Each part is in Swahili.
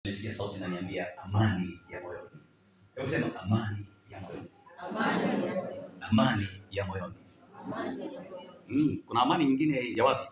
Nisikia sauti inaniambia amani ya moyoni. Hebu sema amani ya moyoni. Amani ya moyoni. Mm, kuna amani nyingine ya wapi?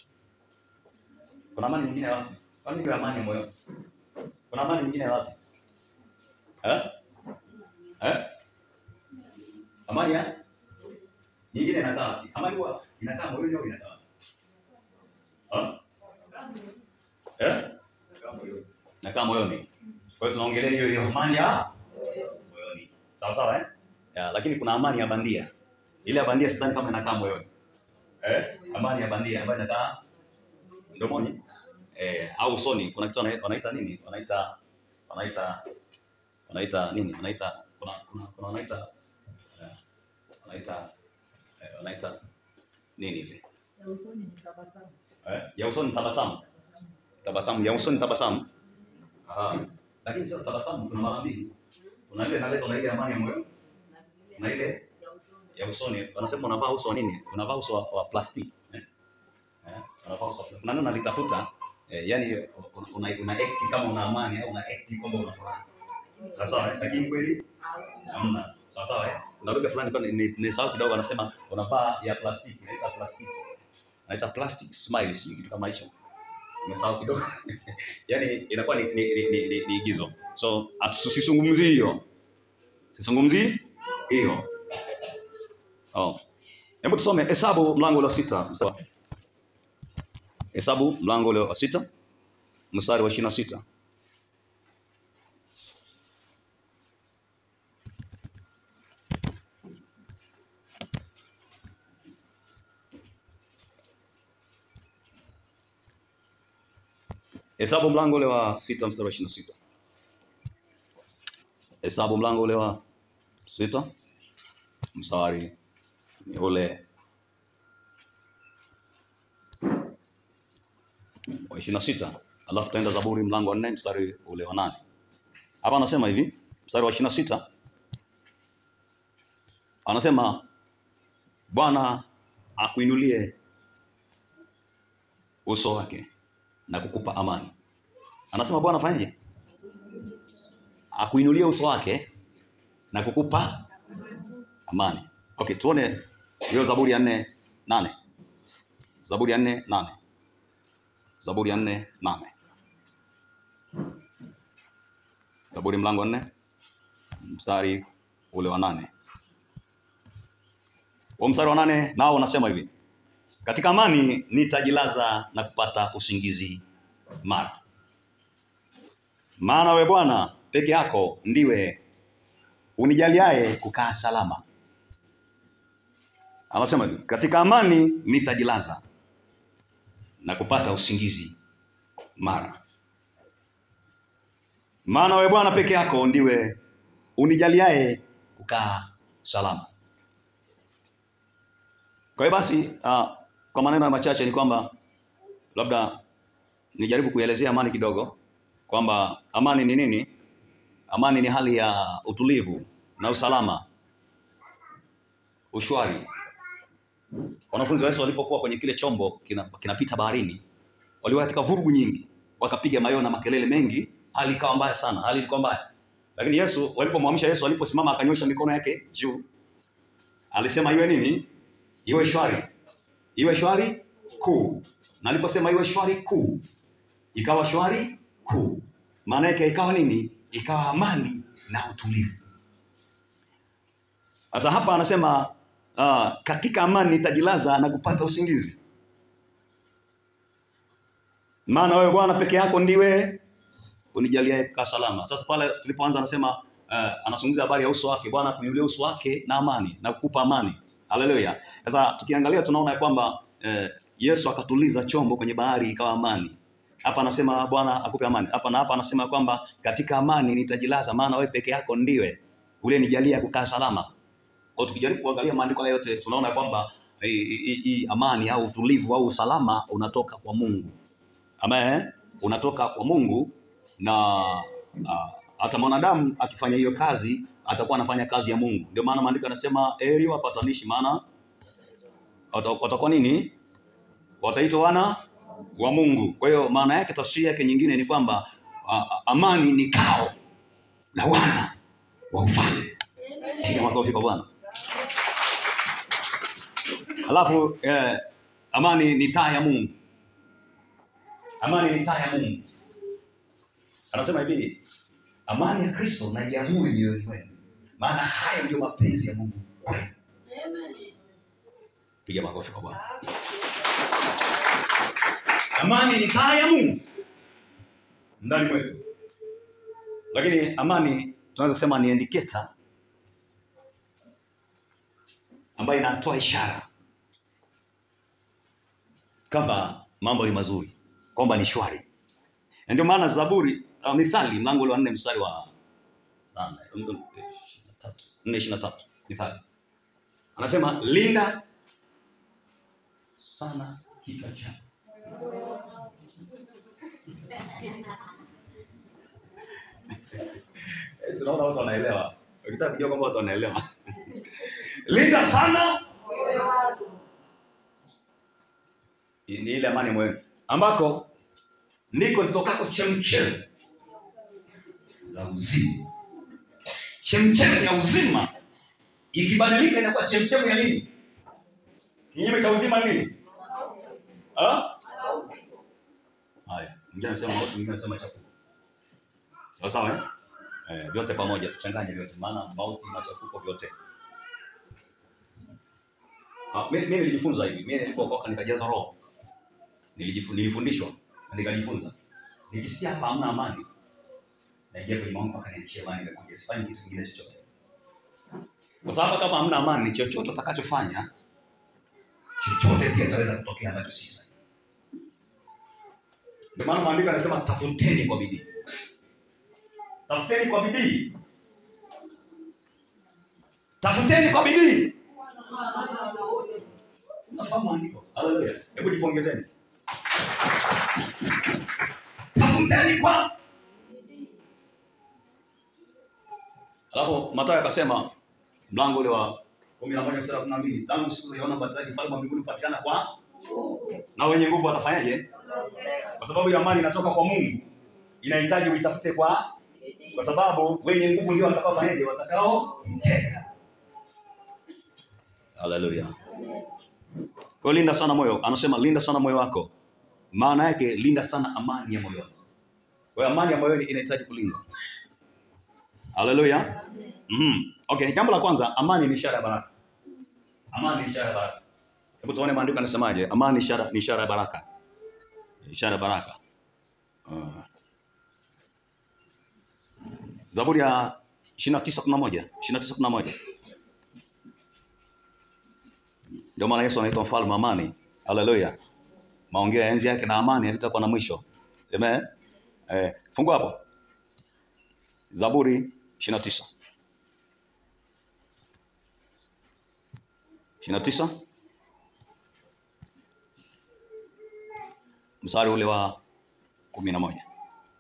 Kuna amani nyingine ya wapi? Kwani hiyo amani ya moyoni? Kuna amani nyingine ya wapi? Eh? Eh? Amani ya nyingine inakaa wapi? Amani huwa inakaa moyoni au inakaa wapi? Ah? Eh? Inakaa moyoni. Kwa hiyo tunaongelea hiyo hiyo amani ya moyoni. Sawa sawa eh? Ya, lakini kuna amani ya bandia. Ile ya bandia sidhani kama inakaa moyoni. Eh? Amani ya bandia ambayo inakaa mdomoni eh, au usoni. Kuna kitu wana- wanaita nini? Wanaita wanaita wanaita nini? Wanaita kuna kuna, kuna wanaita eh, wanaita eh, wanaita nini ile? Eh, ya usoni tabasamu. Tabasamu ya usoni tabasamu. Ah, lakini sio tabasamu kuna mara mbili. Kuna ile inaletwa na ile amani ya moyo na ile ya usoni. Wanasema unavaa uso wa nini? Unavaa uso wa, wa plastiki. Eh? Eh? Unavaa uso. wa- Kuna neno nalitafuta eh, yani una, una, una act kama una amani au una act kwamba una furaha. Sawa sawa, eh? lakini kweli hamna. Sawa sawa eh? Kuna lugha fulani kwa ni, ni sawa kidogo anasema unavaa ya plastiki, inaita plastiki. Inaita plastic smile, si kitu kama hicho. Nimesahau kidogo. yani inakuwa ni ni, ni, ni, ni, ni igizo. So tusizungumzie hiyo. Sizungumzii hiyo. Oh. Hebu tusome Hesabu mlango ule wa sita. Sawa. Hesabu mlango ule wa sita mstari wa ishirini na sita. Hesabu mlango ule wa sita mstari wa ishirini na sita. Hesabu mlango ule wa sita mstari ni ule wa ishirini na sita alafu tutaenda Zaburi mlango wa nne mstari ule wa nane. Hapa anasema hivi, mstari wa ishirini na sita anasema Bwana akuinulie uso wake na kukupa amani. Anasema Bwana afanyeje? Akuinulie uso wake na kukupa amani. Okay, tuone hiyo Zaburi ya nne nane. Zaburi ya nne nane. Zaburi ya nne nane. Zaburi mlango wa nne mstari ule wa nane. Huo mstari wa nane nao unasema hivi: katika amani nitajilaza na kupata usingizi mara, maana we Bwana peke yako ndiwe unijaliaye kukaa salama. Anasema hivi, katika amani nitajilaza na kupata usingizi mara, maana we Bwana peke yako ndiwe unijaliaye kukaa salama. Kwa hiyo basi, uh, kwa maneno machache ni kwamba labda nijaribu kuelezea amani kidogo, kwamba amani ni nini? Amani ni hali ya utulivu na usalama, ushwari. Wanafunzi wa Yesu walipokuwa kwenye kile chombo kina- kinapita baharini, walikuwa katika vurugu nyingi, wakapiga mayowe na makelele mengi, hali ikawa mbaya sana, hali ilikuwa mbaya. Lakini Yesu walipomwamsha Yesu, aliposimama akanyosha mikono yake juu, alisema iwe nini? Iwe shwari, iwe shwari kuu. Na aliposema iwe shwari kuu, ikawa shwari kuu. Maana yake ikawa nini? Ikawa amani na utulivu. Sasa hapa anasema uh, katika amani nitajilaza na kupata usingizi, maana wewe Bwana peke yako ndiwe unijaliaye kukaa salama. Sasa pale tulipoanza anasema uh, anazungumzia habari ya uso wake, Bwana kuinulia uso wake na amani na kukupa amani. Haleluya. Sasa tukiangalia tunaona ya kwamba eh, Yesu akatuliza chombo kwenye bahari ikawa amani. Hapa anasema Bwana akupe amani. Hapa na hapa anasema kwamba katika amani nitajilaza, maana wewe peke yako ndiwe ule nijalia kukaa salama. Kwa hiyo tukijaribu kuangalia maandiko haya yote tunaona kwamba hii hii- hii amani au utulivu au usalama unatoka kwa Mungu. Amen. Unatoka kwa Mungu na ah, hata mwanadamu akifanya hiyo kazi atakuwa anafanya kazi ya Mungu. Ndio maana maandiko yanasema heri wapatanishi, maana wata- watakuwa nini? Wataitwa wana wa Mungu. Kwa hiyo maana yake, tafsiri yake nyingine ni kwamba a- a- amani ni kao la wana wa ufalme. Piga makofi kwa Bwana. Alafu eh, amani ni taa ya Mungu. Amani ni taa ya Mungu. Anasema hivi, amani ya Kristo na iamue mioyoni mwenu, maana haya ndio mapenzi ya Mungu kwenu. Piga makofi kwa Bwana. Amani ni taa ya Mungu ndani mwetu, lakini amani tunaweza kusema ni indicator ambayo inatoa ishara kwamba mambo ni mazuri, kwamba ni shwari. Na ndio maana Zaburi uh, Mithali mlango ule wa nne mstari wa nane, nne ishirini na tatu, nne ishirini na tatu Mithali anasema linda sana kichwa chako Eh, si unaona watu wanaelewa. Ukitaka kujua kwamba watu wanaelewa. Linda sana ni ile amani moyoni ambako ndiko zitokako chemchem za uzima. Chemchem ya uzima ikibadilika inakuwa chemchem ya nini? Kinyume cha uzima ni nini? Ah? Haya, mwingine anasema mwingine anasema chafuko. Sawa sawa eh? Eh, vyote pamoja tuchanganye vyote maana mauti machafuko vyote. Ah, mimi mimi nilijifunza hivi. Mimi nilipookoka nikajaza roho. Nilijifu, nilifundishwa na nikajifunza. Nikisikia hapa hamna amani, naingia kwenye maombi mpaka niachie amani nikakuja sifanyi kitu kingine chochote. Kwa sababu kama hamna amani, ni chochote utakachofanya chochote pia itaweza kutokea ambacho si sahihi. Ndio maana maandiko yanasema tafuteni kwa bidii. Tafuteni kwa bidii. Tafuteni kwa bidii. Unafahamu maandiko? Haleluya. Hebu jipongezeni. Tafuteni kwa Alafu Mathayo akasema mlango ule wa kumi na moja mstari wa kumi na mbili tangu siku uliona mbatizaji ufalme wa mbinguni kupatikana kwa na wenye nguvu watafanyaje? Kwa sababu ya amani inatoka kwa Mungu, inahitaji uitafute kwa kwa sababu wenye nguvu ndio watakaofanyaje? Watakao mtega. Haleluya. Kwa hiyo linda sana moyo, anasema linda sana moyo wako. Maana yake linda sana amani ya moyo wako. Kwa hiyo amani ya moyoni inahitaji kulindwa. Haleluya. Mm. Okay, jambo la kwanza, amani ni ishara ya baraka. Amani ni ishara ya baraka. Hebu tuone maandiko yanasemaje? Amani ni ishara ni ishara ya baraka. Ishara ya baraka. Uh. Zaburi ya 29:11, 29:11. Ndio maana Yesu anaitwa mfalme wa amani. Haleluya. Maongeo ya enzi yake na amani havitakuwa na mwisho. Amen. Eh, fungua hapo. Zaburi 29. 29 mstari ule wa kumi na moja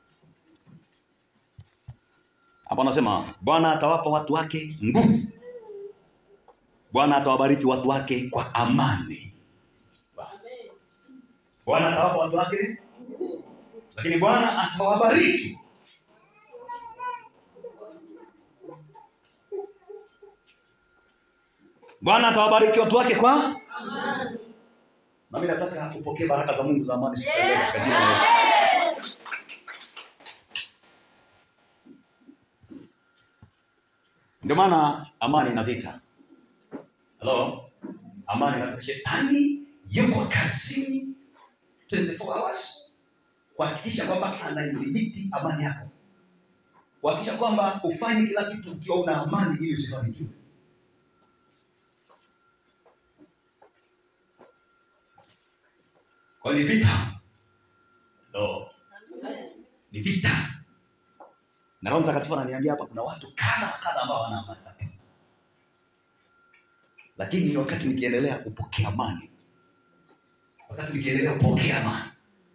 hapo anasema Bwana atawapa watu wake nguvu, Bwana atawabariki watu wake kwa amani. Bwana atawapa watu wake, lakini Bwana atawabariki Bwana atawabariki watu wake kwa nami nataka upokee baraka za Mungu za amani siku ya leo katika jina la Yesu. Ndio maana amani ina vita. Hello? Amani ina vita. Shetani yuko kazini 24 hours kuhakikisha kwamba anaidhibiti amani yako, kuhakikisha kwamba ufanye kila kitu ukiwa una amani ili usifanikiwe. Kwa hiyo ni vita. No. Ni vita. Na Roho Mtakatifu ananiambia hapa kuna watu kadha wa kadha ambao wana amani hapa. Lakini wakati nikiendelea kupokea amani, wakati nikiendelea kupokea amani,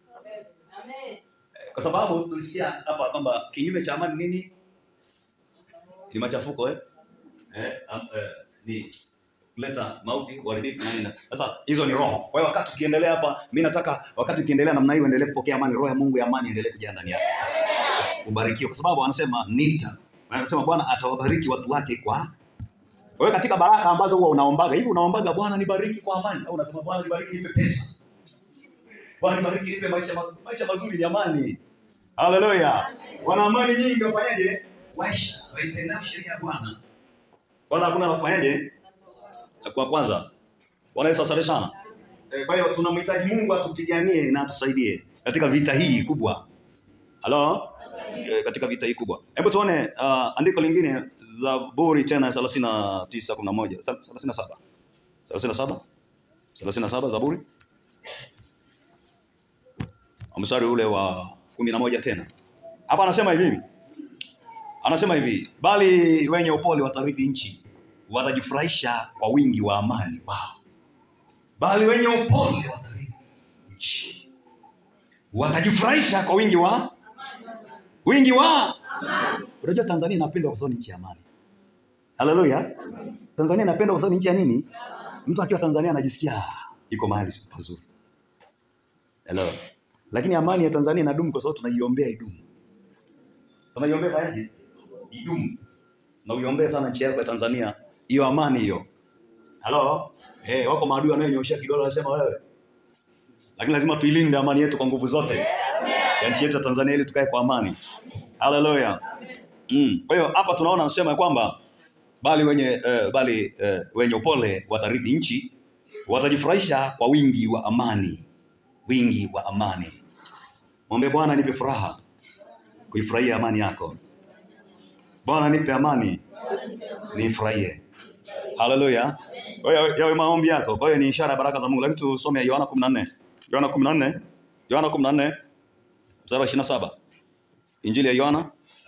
kwa sababu tulisikia hapa kwamba kinyume cha amani nini? Ni machafuko eh? Eh, am, eh, ni kuleta mauti, uharibifu na nini. Sasa hizo ni roho. Kwa hiyo wakati ukiendelea hapa, mimi nataka wakati ukiendelea namna hiyo, endelee kupokea amani, roho ya Mungu ya amani endelee kujaa ndani yako. ubarikiwe, kwa sababu anasema nita, anasema Bwana atawabariki watu wake kwa wewe. Katika baraka ambazo huwa unaombaga hivi, unaombaga Bwana nibariki kwa amani, au unasema Bwana nibariki nipe pesa, Bwana nibariki nipe maisha mazuri. Maisha mazuri jamani, haleluya! Wana amani nyingi, wafanyaje? Waisha waipendao sheria ya Bwana, wala hakuna la kufanyaje. Kwa kwanza, Bwana Yesu asante sana. Eh, Kwa hiyo tunamhitaji Mungu atupiganie na atusaidie katika vita hii kubwa. Halo? Eh, katika vita hii kubwa. Hebu tuone uh, andiko lingine Zaburi tena 39:11. 37. 37. 37 Zaburi. Mstari ule wa 11 tena. Hapa anasema hivi. Anasema hivi, bali wenye upole watarithi nchi, watajifurahisha kwa wingi wa amani wao. Bali wenye upole watarithi nchi, watajifurahisha kwa wingi wa wingi wa unajua Tanzania inapendwa kwa sababu ni nchi ya amani. Haleluya! Tanzania inapendwa kwa sababu ni nchi ya nini? Mtu akiwa Tanzania anajisikia "Ah, iko mahali pazuri. Hello. Lakini amani ya Tanzania inadumu kwa sababu tunaiombea idumu. Tunaiombea fanyaje? Idumu. Na uiombee sana nchi yako ya Tanzania, hiyo amani hiyo. Halo? Eh, wako maadui wanayonyoshia kidole wanasema wewe. Lakini lazima tuilinde amani yetu kwa nguvu zote. Ya nchi yetu ya Tanzania ili tukae kwa amani. Haleluya. Mm. Kwa hiyo hapa tunaona anasema ya kwamba bali wenye eh, bali eh, wenye upole watarithi nchi, watajifurahisha kwa wingi wa amani. Wingi wa amani. Mwambie Bwana nipe furaha kuifurahia amani yako. Bwana nipe amani nifurahie. Haleluya. Kwa hiyo yawe maombi yako. Kwa hiyo ni ishara ya baraka za Mungu. Lakini tusome Yohana 14. Yohana 14. Yohana 14 mstari wa 27. Injili ya Yohana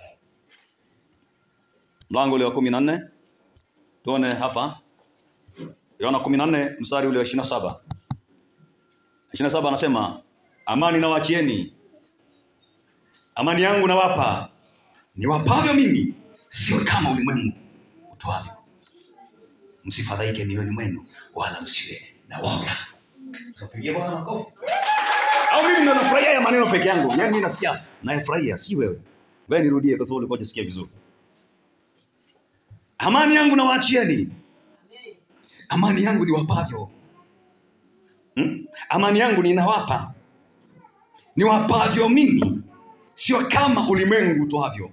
mlango ule wa 14. Tuone hapa. Yohana 14 mstari ule wa 27. 27 anasema amani nawachieni, amani yangu nawapa, niwapavyo mimi, sio kama ulimwengu utoavyo. Msifadhaike mioyoni mwenu, wala msiwe na woga. Sipigie Bwana makofi. Au mimi ndo nafurahia ya maneno peke yangu, yaani mimi nasikia nayafurahia, si wewe. Wewe nirudie, kwa sababu ulikuwa hujasikia vizuri. Amani yangu nawaachieni, amani yangu niwapavyo Hmm? Amani yangu ninawapa, niwapavyo mimi, sio kama ulimwengu utoavyo.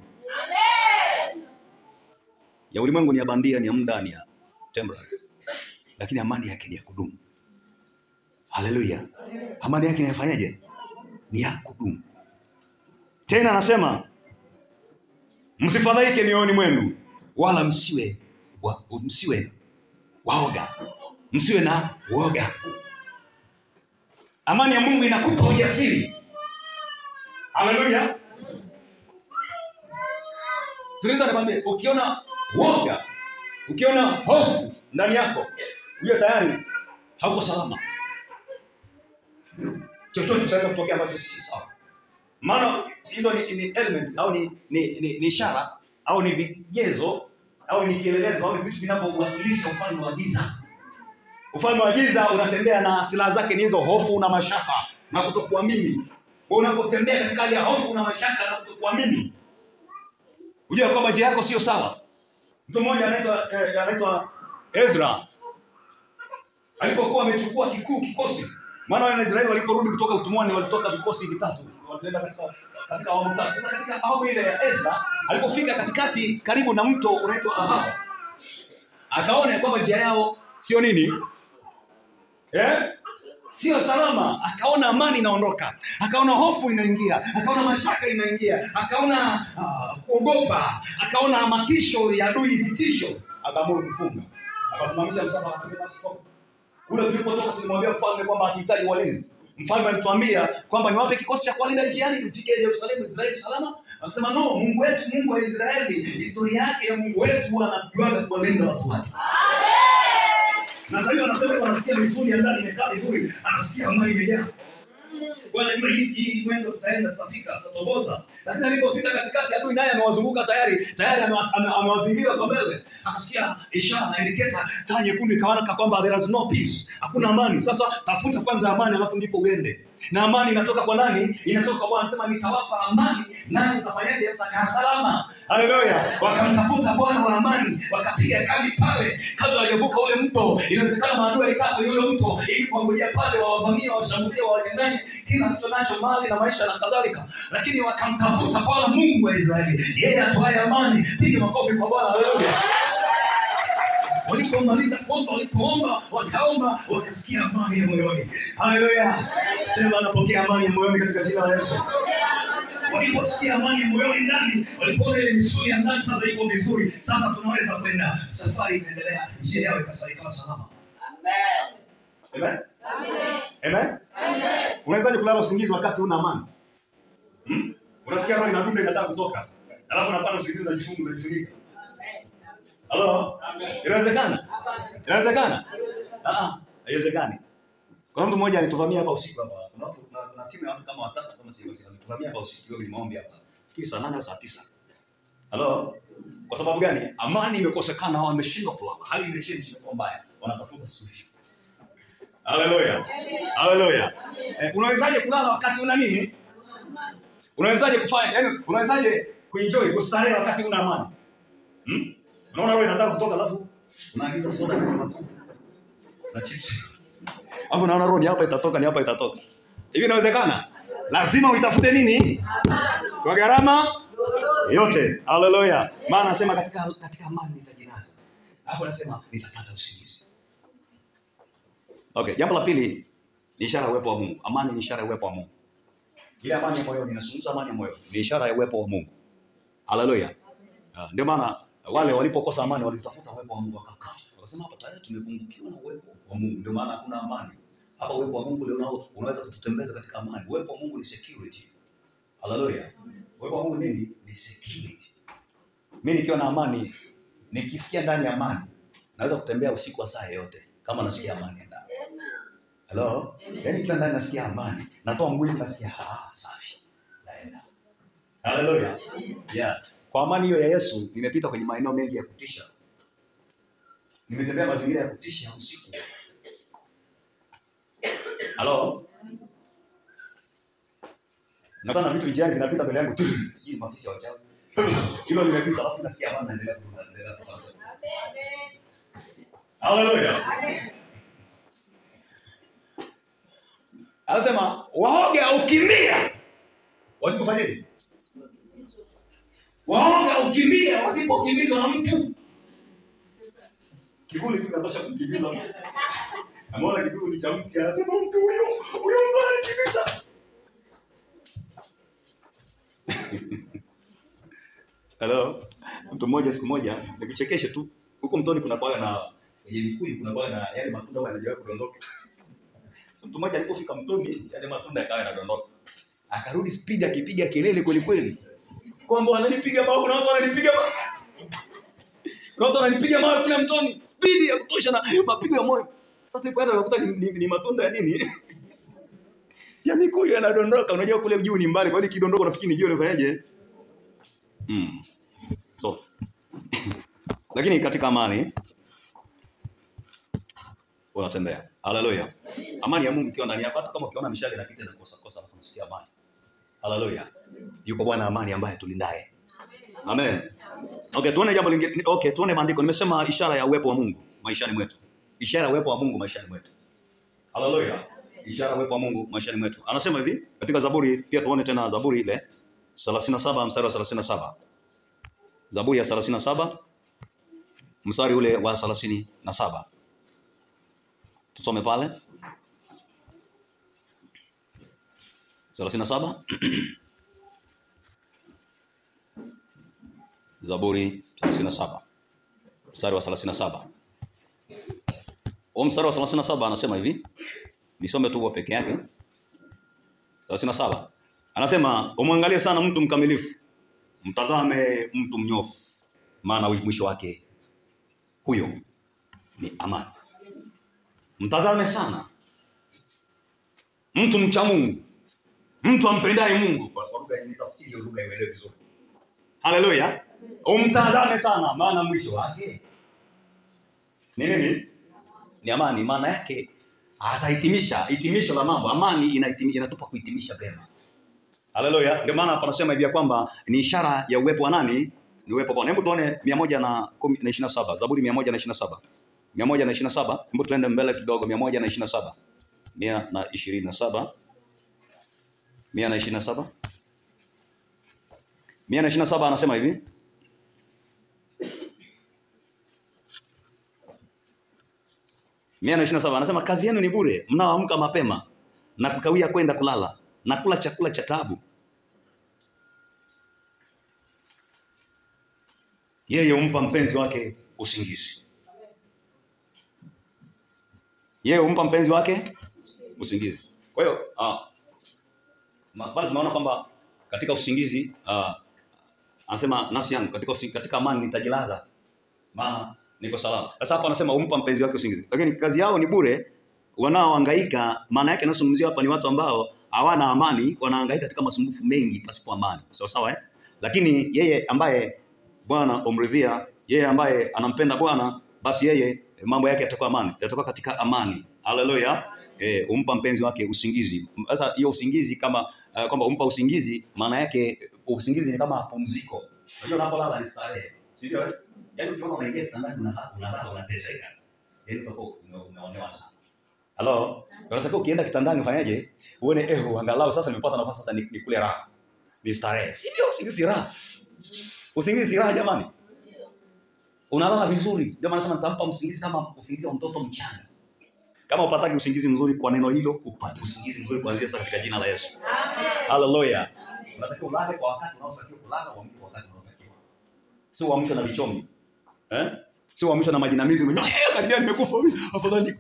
Ya ulimwengu ni ya bandia, ni ya muda, ni ya temporary, lakini amani yake ni ya kudumu. Haleluya! Amani yake inafanyaje? Ni ya kudumu. Tena anasema msifadhaike mioyoni mwenu, wala msiwe wa, msiwe waoga, msiwe na woga. Amani ya Mungu inakupa ujasiri. Haleluya. Sikiliza nikwambie, ukiona woga, ukiona hofu ndani yako, hiyo tayari hauko salama. Chochote chaweza kutokea ambacho si sawa. Maana hizo ni, ni elements au ni ni, ni, ni ishara au ni vigezo au ni kielelezo au ni vitu vinavyowakilisha ufalme wa giza. Ufalme wa giza unatembea na silaha zake ni hizo hofu na mashaka na kutokuamini. Kwa unapotembea katika hali ya hofu na mashaka na kutokuamini, unajua kwamba njia yako sio sawa. Mtu mmoja anaitwa eh, anaitwa Ezra alipokuwa amechukua kikuu kikosi, maana wana Israeli waliporudi kutoka utumwani walitoka vikosi vitatu, walienda katika katika awamu tatu. Sasa katika awamu ile ya Ezra alipofika katikati karibu na mto unaitwa Ahava, akaona ya kwamba njia yao sio nini eh? sio salama. Akaona amani inaondoka, akaona hofu inaingia, akaona mashaka inaingia, akaona uh, kuogopa, akaona matisho ya adui, vitisho, akaamuru kufunga, akasimamisha msafara, akasema stop. Kule tulipotoka tulimwambia mfalme kwamba hatuhitaji walinzi. Mfalme alituambia kwamba niwape kikosi cha kuwalinda njiani mfike Yerusalemu, Israeli salama. Akasema no, Mungu wetu, Mungu wa Israeli, historia yake ya Mungu wetu anajuaga kuwalinda watu wake na sasa hivi anasema wanasikia misuli ya ndani imekaa vizuri, anasikia amani imejaa. Bwana, hii hii mwendo tutaenda, tutafika, tutatoboza. Lakini alipofika katikati adui adui naye amewazunguka tayari tayari ame- ame- amewazingira kwa mbele akasikia ishara indiketa taa nyekundu ikawanaka kwamba there is no peace hakuna amani sasa tafuta kwanza amani alafu ndipo uende na amani inatoka kwa nani inatoka kwa bwana anasema nitawapa amani nani utafanyaje mtakaa salama haleluya wakamtafuta bwana wa amani wakapiga kambi pale kabla hawajavuka ule mto inawezekana maadui alikaa kwenye ule mto ili kuangulia pale wawavamie washambulie wawanyang'anye kila mtu nacho mali na maisha na kadhalika lakini wakamtafuta bwana mungu wa israeli yeye atoaye amani piga makofi kwa bwana haleluya walipomaliza kuomba walipoomba wakaomba wakasikia amani ya moyoni haleluya sema anapokea amani ya moyoni katika jina la yesu waliposikia amani ya moyoni ndani walipoona ile misuli ya ndani sasa iko vizuri sasa tunaweza kwenda safari ikaendelea njia yao ikasa- ikawa salama Amen? Amen? unawezaje kulala usingizi wakati una amani hmm? unasikia roho inadunda inataka kutoka alafu unapata usingizi unajifunga unajifunika halo inawezekana inawezekana Ah, ah, haiwezekani kuna mtu mmoja alituvamia hapa usiku hapa kuna watu kuna, kuna timu ya watu kama watatu kama sio sio alituvamia hapa usiku hiyo ni maombi hapa fikiri saa nane au saa tisa halo kwa sababu gani amani imekosekana au wameshindwa kulala hali imechange imekuwa mbaya wanatafuta suluhisho haleluya haleluya eh, unawezaje kulala wakati una nini unawezaje kufanya yani unawezaje kuenjoy kustarehe wakati una amani hmm? unaona wewe inataka kutoka alafu unaagiza soda na matunda na chips hapo naona roho ni hapa itatoka ni hapa itatoka hivi inawezekana lazima uitafute nini kwa gharama yote haleluya maana anasema katika katika amani nitajinaza hapo anasema nitapata usingizi okay jambo la pili ni ishara ya uwepo wa mungu amani ni ishara ya uwepo wa mungu ile amani ya moyoni inazungumza amani ya moyo ni ishara ya uwepo wa mungu haleluya Ah, ndio maana wale walipokosa amani walitafuta uwepo wa mungu wakakaa wakasema hapa tayari tumepungukiwa na uwepo wa mungu ndio maana hakuna amani hapa uwepo wa mungu ndio unaweza kututembeza katika amani uwepo wa mungu ni security haleluya uwepo wa mungu nini ni security mi nikiwa na amani nikisikia ndani ya amani naweza kutembea usiku wa saa yoyote kama nasikia amani ya ndani Hello? Yaani ikiwa ndani nasikia amani, natoa mwili nasikia ah, safi. Naenda. Haleluya. Yeah. Kwa amani hiyo ya Yesu nimepita kwenye maeneo mengi ya kutisha. Nimetembea mazingira ya kutisha usiku. Halo? Nakana na vitu njiani vinapita mbele yangu tu. Sijui maafisa wa wachawi. Hilo nimepita alafu nasikia amani naendelea kuendelea safari. Haleluya. Anasema waoga ukimbia wasipofanyaje? Waoga ukimbia wasipokimbizwa na mtu. Kivuli tu kinatosha kumkimbiza mtu. Ameona kivuli cha mti anasema mtu huyo huyo mtu ananikimbiza. Hello. Mtu mmoja siku moja nikuchekeshe tu. Huko mtoni kuna kwa na kwenye mikuyu kuna kwa na yale matunda huwa yanajawa kudondoka. So, mtu mmoja alipofika mtoni yale matunda yakawa yanadondoka. Akarudi speed akipiga kelele kweli kweli. Kwamba wananipiga mawe, kuna watu wananipiga mawe. Kuna watu wananipiga mawe kule mtoni. Speed ya kutosha na mapigo ya moyo. Sasa nilipoenda nakuta ni, ni, ni matunda ya nini? ya mikuyu yanadondoka. Unajua kule juu ni mbali, kwa hiyo kidondoka nafikiri ni juu unafanyaje? Mm. So lakini katika amani unatembea. Haleluya. Amani ya Mungu ikiwa ndani yako, hata kama ukiona mishale inapita na kosa kosa, alafu unasikia amani. Haleluya. Yuko Bwana amani ambaye tulindaye. Amen. Okay, tuone jambo lingine. Okay, tuone maandiko. Nimesema ishara ya uwepo wa Mungu maishani mwetu. Ishara ya uwepo wa Mungu maishani mwetu. Haleluya. Ishara ya uwepo wa Mungu maishani mwetu. Anasema hivi katika Zaburi, pia tuone tena Zaburi ile 37 mstari wa 37. Zaburi ya 37 mstari ule wa 37. Tusome pale 37 Zaburi 37 mstari wa 37. Huo mstari wa 37 anasema hivi, nisome tu huo peke yake. 37 anasema, umwangalie sana mtu mkamilifu, mtazame mtu mnyofu, maana mwisho wake huyo ni amani. Mtazame sana mtu mcha Mungu, mtu ampendaye Mungu. Kwa kwa lugha yenye tafsiri hiyo lugha imeelewe vizuri. Haleluya! Umtazame sana, maana mwisho wake ni nini? Ni amani. Maana yake atahitimisha hitimisho la mambo. Amani inahitimi- inatupa kuhitimisha vyema. Haleluya! Ndio maana panasema hivi ya kwamba ni ishara ya uwepo wa nani? Ni uwepo wa Bwana. Hebu tuone mia moja na kumi na ishirini na saba Zaburi mia moja na ishirini na saba mia moja na ishirini na saba Hebu tuende mbele kidogo, mia moja na ishirini na saba mia na ishirini na saba mia na ishirini na saba mia na ishirini na saba anasema hivi mia na ishirini na saba anasema kazi yenu ni bure mnaoamka mapema na kukawia kwenda kulala na kula chakula cha taabu yeye humpa mpenzi wake usingizi yeye humpa mpenzi wake usingizi kwa hiyo ah, ma- pale tunaona kwamba katika usingizi ah, anasema nafsi yangu katika, usi- katika amani nitajilaza maana niko salama sasa hapa anasema humpa mpenzi wake usingizi lakini kazi yao ni bure wanaohangaika maana yake anazungumzia hapa ni watu ambao hawana amani wanahangaika katika masumbufu mengi pasipo amani sawa sawa eh? lakini yeye ambaye bwana umridhia yeye ambaye anampenda bwana basi yeye mambo yake yatakuwa amani yatakuwa katika amani haleluya eh, umpa mpenzi wake usingizi sasa hiyo usingizi kama uh, kwamba umpa usingizi maana yake usingizi ni kama pumziko unajua unapolala ni starehe si ndio eh? yaani ukiona unaingia kitandani unalala unalala unateseka yaani utakuwa ume- umeonewa sana halo unatakiwa ukienda kitandani ufanyaje uone eh angalau sasa nimepata nafasi sasa ni- nikule raha ni starehe si ndio usingizi raha usingizi si raha jamani unalala vizuri ndio maana nasema nitampa usingizi kama usingizi wa mtoto mchanga kama upataki usingizi mzuri kwa neno hilo upate usingizi mzuri kuanzia sasa katika jina la yesu haleluya unatakiwa ulale kwa wakati unaotakiwa kulala uamke kwa wakati unaotakiwa sio uamshwe na vichomi eh sio uamshwe na majinamizi unajua eh karibia nimekufa afadhali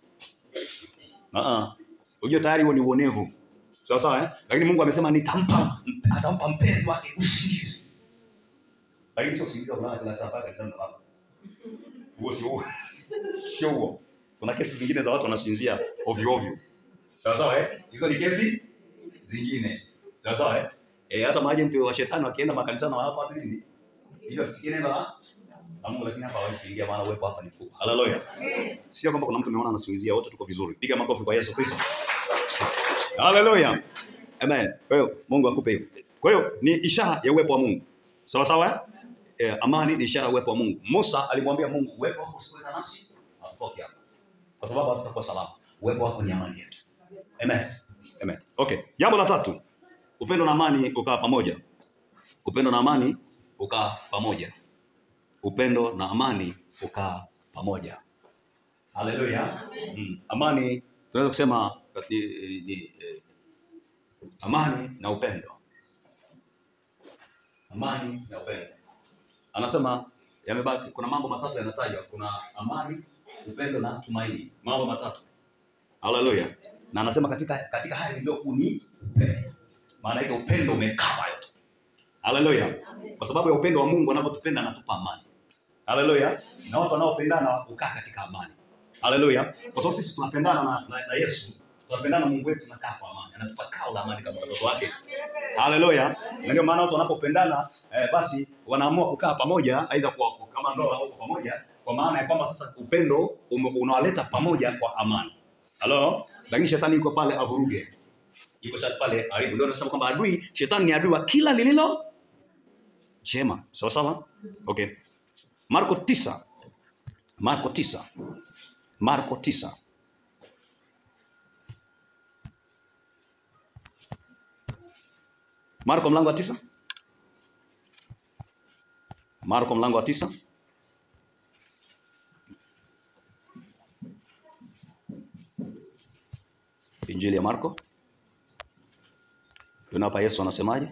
ah ah unajua tayari huo ni uonevu sawa sawa eh lakini Mungu amesema nitampa atampa mpenzi wake usingizi lakini sio usingizi wa kulala kila saa mpaka kanisani unalala huo sio huo sio huo kuna kesi zingine za watu wanasinzia ovyo ovyo sawa sawa eh hizo ni kesi zingine sawa sawa eh eh hata maajenti wa shetani wakienda makanisani wanawapa watu nini hiyo si neno la la Mungu lakini hapa hawezi kuingia maana uwepo hapa ni mkubwa haleluya sio kwamba kuna mtu umeona anasinzia wote tuko vizuri piga makofi kwa Yesu Kristo haleluya amen kwa hiyo Mungu akupe hiyo kwa hiyo ni ishara ya uwepo wa Mungu sawa sawa eh? eh, amani ni ishara ya uwepo wa Mungu Musa alimwambia Mungu uwepo wako usikwenda nasi hatutoki hapa kwa sababu hatutakuwa salama uwepo wako ni amani yetu amen amen okay jambo la tatu upendo na amani ukaa pamoja upendo na amani ukaa pamoja upendo na amani ukaa pamoja haleluya mm. amani tunaweza kusema ni, ni, eh, amani na upendo amani na upendo anasema yamebaki kuna mambo matatu yanatajwa kuna amani upendo na tumaini mambo matatu haleluya na anasema katika katika haya ndio ni upendo maana yake upendo umekava yote haleluya kwa sababu ya upendo wa mungu anavyotupenda anatupa amani haleluya na watu wanaopendana hukaa katika amani haleluya kwa sababu sisi tunapendana na, na, na yesu tunapendana na mungu wetu tunakaa kwa amani anatupa kao la amani kama watoto wake haleluya na ndio maana watu wanapopendana eh, basi wanaamua kukaa pamoja aidha kwa, kwa- kama ndoa au kwa pamoja kwa maana ya kwamba sasa upendo ume- unawaleta pamoja kwa amani halo lakini shetani yuko pale avuruge yuko sasa pale haribu ndio nasema kwamba adui shetani ni adui wa kila lililo jema sawa sawa okay marko tisa marko tisa marko tisa marko mlango wa tisa marko mlango wa tisa injili ya marko tuona hapa yesu anasemaje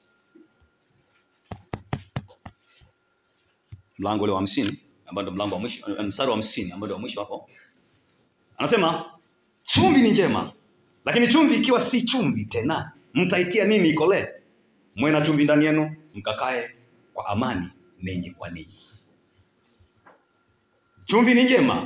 mlango ule wa hamsini ambao ndio mlango wa mwisho eh, mstari wa hamsini ambao ndio wa mwisho hapo anasema chumvi ni njema lakini chumvi ikiwa si chumvi tena mtaitia nini ikolee mwe na chumvi ndani yenu mkakae kwa amani ninyi kwa ninyi chumvi ni njema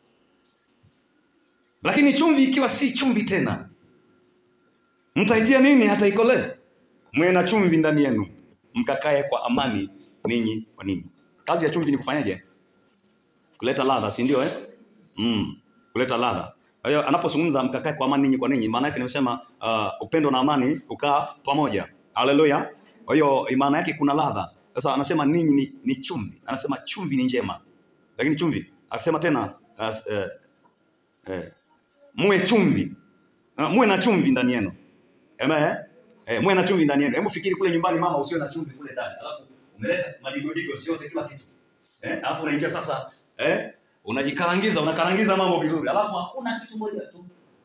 lakini chumvi ikiwa si chumvi tena mtaitia nini hata ikolee mwe na chumvi ndani yenu mkakae kwa amani ninyi kwa ninyi. Kazi ya chumvi ni kufanyaje? Kuleta ladha, si ndio eh? Mm, kuleta ladha. Kwa hiyo anapozungumza mkakae kwa amani ninyi kwa ninyi, maana yake nimesema uh, upendo na amani kukaa pamoja. Haleluya. Kwa hiyo maana yake kuna ladha. Sasa anasema ninyi ni, ni chumvi. Anasema chumvi ni njema. Lakini chumvi akasema tena uh, uh, uh, muwe chumvi. Uh, muwe na chumvi ndani yenu. Amen. Eh? Eh, muwe na chumvi ndani yenu. Hebu fikiri kule nyumbani mama usiwe na chumvi kule ndani. Alafu umeleta madigodigo siote kila kitu. Eh, alafu unaingia sasa eh, unajikarangiza, unakarangiza mambo vizuri. Alafu hakuna kitu moja tu.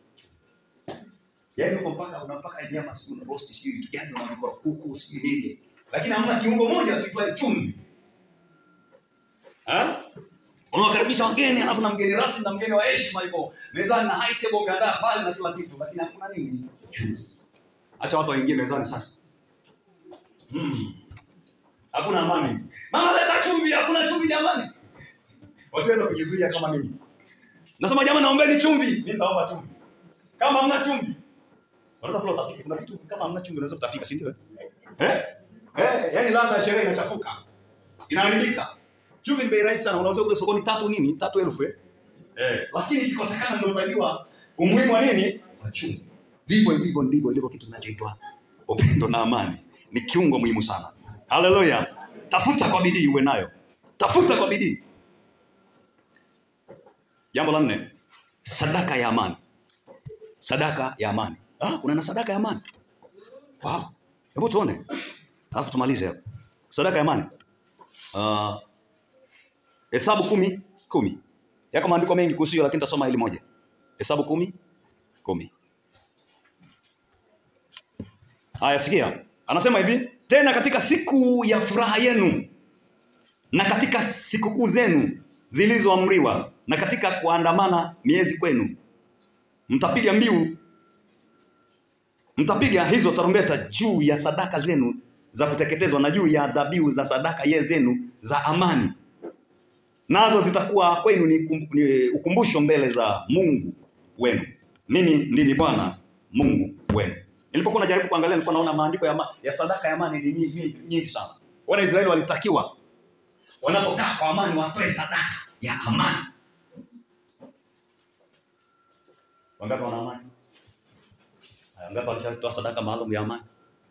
Yaani uko mpaka unapaka nyama sijui na roast sijui vitu gani unavikora kuku sijui nini. Lakini hamna kiungo moja tu pale chumvi. Eh? Unawakaribisha wageni alafu na mgeni rasmi na mgeni wa heshima yuko mezani na high table umeandaa pale na kila kitu lakini hakuna nini? Chumvi. Acha watu waingie mezani sasa. Hmm. Hakuna amani. Mama leta chumvi, hakuna chumvi jamani. Wasiweza kujizuia kama mimi. Nasema jamani naombeni chumvi. Mimi naomba chumvi. Kama hamna chumvi. Unaweza kula utapika. Kuna vitu kama hamna chumvi unaweza kutapika, si ndio? Eh? Eh? Eh, yaani ladha ya sherehe inachafuka. Inaharibika. Chumvi ni bei rahisi sana. Unaweza kule sokoni tatu nini? Tatu elfu eh. Eh, lakini ikikosekana ndio utajua umuhimu wa nini? Wa chumvi. Vivyo hivyo ndivyo ilivyo kitu kinachoitwa upendo na amani. Ni kiungo muhimu sana. Haleluya. Tafuta kwa bidii uwe nayo. Tafuta kwa bidii. Jambo la nne, sadaka ya amani. Sadaka ya amani. Ah, kuna na sadaka ya amani. Wow. Hebu tuone. Alafu tumalize hapo. Sadaka ya amani. Ah, Hesabu kumi kumi. Yako maandiko mengi kuhusu hiyo, lakini tasoma hili moja. Hesabu kumi kumi. Haya, sikia, anasema hivi tena, katika siku ya furaha yenu na katika sikukuu zenu zilizoamriwa na katika kuandamana miezi kwenu, mtapiga mbiu, mtapiga hizo tarumbeta juu ya sadaka zenu za kuteketezwa na juu ya dhabihu za sadaka ye zenu za amani, nazo zitakuwa kwenu ni, kum, ni ukumbusho mbele za Mungu wenu. Mimi ndimi Bwana Mungu wenu. Nilipokuwa najaribu kuangalia, nilikuwa naona maandiko ya, ma, ya sadaka ya amani ni nyingi, nyingi, nyingi sana. Wana Israeli walitakiwa wanapokaa kwa amani watoe sadaka ya amani. Wangapi wana amani? Haya, Wangapi walishatoa sadaka maalum ya amani?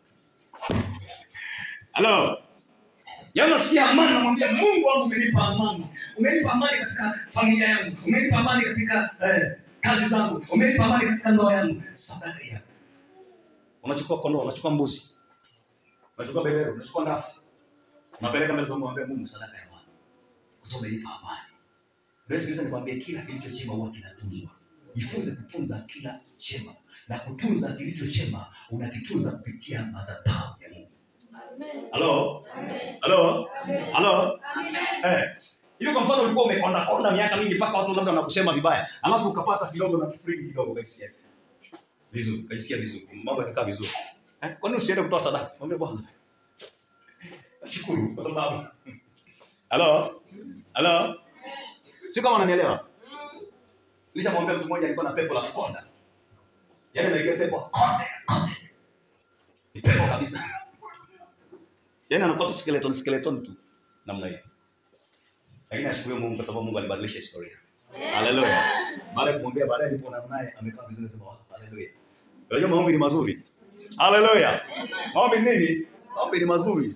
Halo. Yaani nasikia amani, namwambia Mungu wangu, umenipa amani, umenipa amani katika familia yangu, umenipa amani katika eh, kazi zangu, umenipa amani katika ndoa yangu. Sadaka ya unachukua kondoo, unachukua mbuzi, unachukua beberu, unachukua ndafu, unapeleka mbele za Mungu, unamwambia Mungu, sadaka ya amani, kwa sababu umenipa amani. Leo sikiliza, nikwambie, kila kilicho chema huwa kinatunzwa. Jifunze kutunza kila chema, na kutunza kilicho chema unakitunza kupitia madhabahu ya Mungu. Halo? Halo? Halo? Eh. Hivi kwa mfano ulikuwa umekonda konda miaka mingi mpaka watu labda wanakusema vibaya. Alafu ukapata kidogo na kifriki kidogo ukasikia. Vizuri, ukasikia vizuri. Mambo yakakaa vizuri. Eh? Kwa nini usiende kutoa sadaka? Mwambie Bwana. Nashukuru kwa sababu. Halo? Halo? Sio kama unanielewa. Nilishamwambia mtu mmoja alikuwa na pepo la kukonda. Yaani ameingia pepo konde, konde. Ni pepo kabisa. Yaani anakuwa tu skeleton skeleton tu namna hiyo. Lakini ashukuriwe Mungu kwa sababu Mungu alibadilisha historia. Haleluya. Baada ya kumwambia baadaye nilipoona naye amekaa vizuri nasema oh, haleluya. Unajua maombi ni mazuri. Haleluya. Maombi ni nini? Maombi ni mazuri.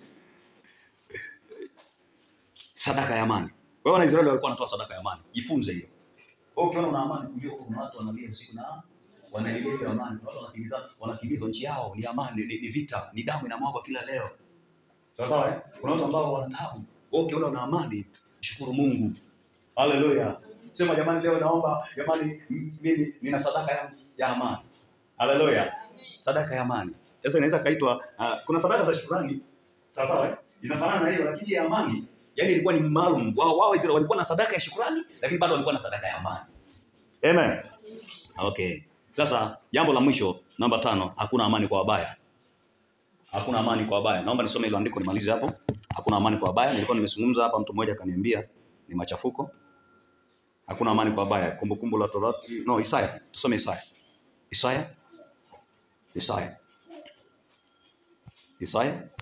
Sadaka ya amani. Kwa hiyo Wanaisraeli walikuwa wanatoa sadaka ya amani. Jifunze hiyo. Wewe ukiona una amani kujua kuna watu wanalia usiku na wanalilia ile amani. Watu wanakimbiza wanakimbiza nchi yao ni amani, ni, ni vita, ni damu inamwagwa kila leo. Sawa sawa eh? Kuna watu ambao wana taabu. Wewe ukiona una amani, shukuru Mungu. Haleluya. Sema jamani, leo naomba jamani, m- mimi nina sadaka ya, ya amani. Haleluya. Sadaka ya amani. Sasa inaweza kaitwa uh, kuna sadaka za shukrani. Sawa sawa eh? Inafanana na hiyo lakini ya amani. Yaani ilikuwa ni maalum. Wao wao Israeli walikuwa na sadaka ya shukrani lakini bado walikuwa na sadaka ya amani. Amen. Okay. Sasa jambo la mwisho namba tano, hakuna amani kwa wabaya. Hakuna amani kwa wabaya. Naomba nisome hilo andiko nimalize hapo. Hakuna amani kwa wabaya. Nilikuwa nimezungumza hapa, mtu mmoja akaniambia ni machafuko. Hakuna amani kwa wabaya. Kumbukumbu la Torati. No, Isaya. Tusome Isaya. Isaya. Isaya. Isaya.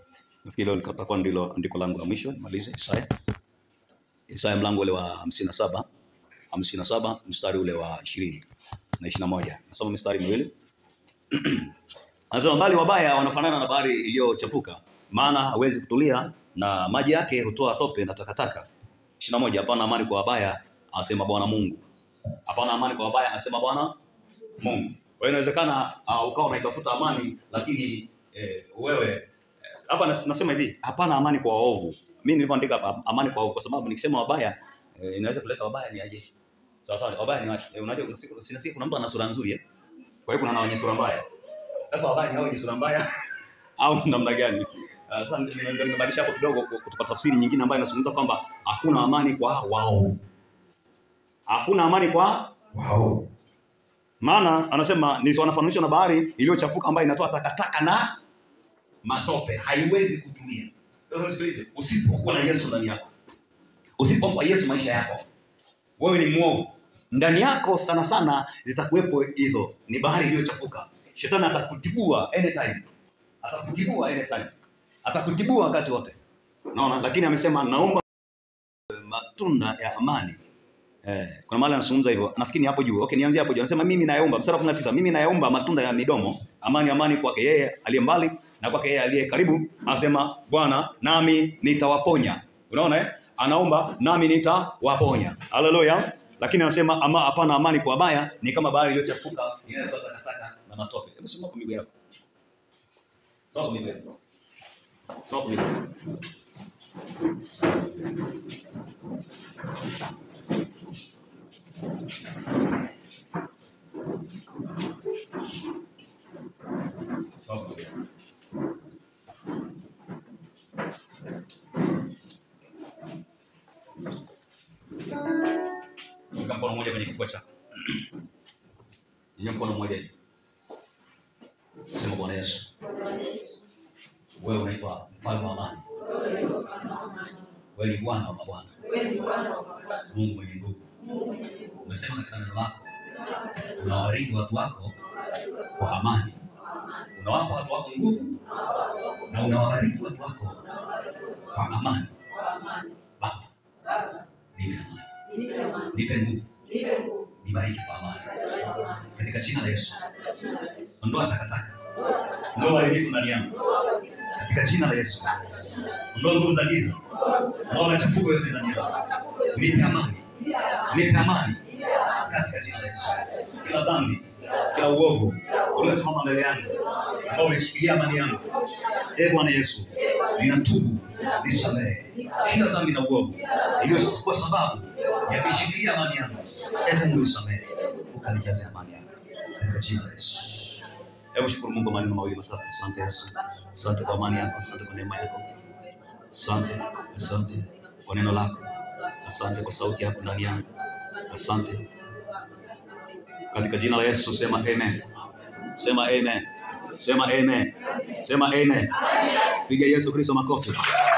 Nafikiri leo litakuwa ndilo andiko langu la mwisho, nimalize Isaya. Isaya mlango ule wa hamsini na saba hamsini na saba mstari ule wa ishirini na ishirini na moja nasoma mistari miwili anasema bali wabaya wanafanana na bahari iliyochafuka maana hawezi kutulia na maji yake hutoa tope na takataka ishirini na moja hapana amani kwa wabaya anasema bwana mungu hapana amani kwa wabaya anasema bwana mungu kwa hiyo inawezekana uh, ukawa unaitafuta amani lakini eh, wewe eh, hapa nas- nasema hivi hapana amani kwa waovu mi nilivyoandika hapa amani kwa waovu kwa sababu nikisema wabaya eh, inaweza kuleta wabaya ni aje sawa sawa wabaya ni wapi eh, unajua kuna siku sina siku kuna mtu ana sura nzuri eh? kwa hiyo kuna na wenye sura mbaya sasa wabaya ni hao wenye sura mbaya au namna gani Uh, sasa nime- nime- nimebadilisha hapo kidogo ku- kutoka tafsiri nyingine ambayo inazungumza kwamba hakuna amani kwa waovu hakuna amani kwa waovu maana anasema ni wanafananishwa na bahari iliyochafuka ambayo inatoa takataka na matope haiwezi kutulia sasa nisikilize usipokuwa na yesu ndani yako usipompa yesu maisha yako wewe ni mwovu ndani yako sana sana zitakuwepo hizo ni bahari iliyochafuka shetani atakutibua anytime atakutibua anytime atakutibua wakati wote naona lakini amesema naomba matunda ya amani Eh, kuna mahali anazungumza hivyo. Nafikiri ni hapo juu. Okay, nianzie hapo juu. Anasema mimi nayaomba mstari wa 19. Mimi nayaomba matunda ya midomo, amani amani kwake yeye aliye mbali na kwake yeye aliye karibu. Anasema Bwana, nami nitawaponya. Unaona eh? Anaomba nami nitawaponya. Haleluya. Lakini anasema ama hapana amani kwa wabaya ni kama bahari iliyochafuka inayotoa takataka na matope. Hebu soma kwa miguu yako. Soma kwa miguu yako. Soma kwa miguu yako. Soma kwa miguu yako. Weka mkono mmoja kwenye kifua chako. Nyanyua mkono mmoja hivi. Sema Bwana Yesu, wewe unaitwa mfalme wa amani. Wewe ni Bwana wa mabwana, Mungu mwenye nguvu. Umesema katika neno lako unawabariki watu wako kwa amani, unawapa watu wako nguvu na unawabariki watu wako kwa amani. Baba, nipe amani, nipe nguvu, nibariki kwa amani katika jina la Yesu. Ondoa takataka, ondoa uharibifu ndani yangu katika jina la Yesu. Ondoa nguvu za giza, ondoa machafuko yote ndani yangu, nipe amani, nipe amani katika jina la Yesu. Kila dhambi, kila uovu uliosimama mbele yangu ambao umeshikilia amani yangu, e Bwana Yesu, ninatubu, nisamehe kila dhambi na uovu iliyokuwa sababu ya kushikilia amani yangu. E Mungu, nisamehe, ukanijaze amani yako katika jina la Yesu. Hebu shukuru Mungu maneno mawili matatu. Asante Yesu, asante kwa amani yako, asante kwa neema yako, asante, asante kwa neno lako, asante kwa sauti yako ndani yangu, asante katika jina la Yesu. Sema amen, sema amen, sema amen, sema amen. Piga Yesu Kristo makofi.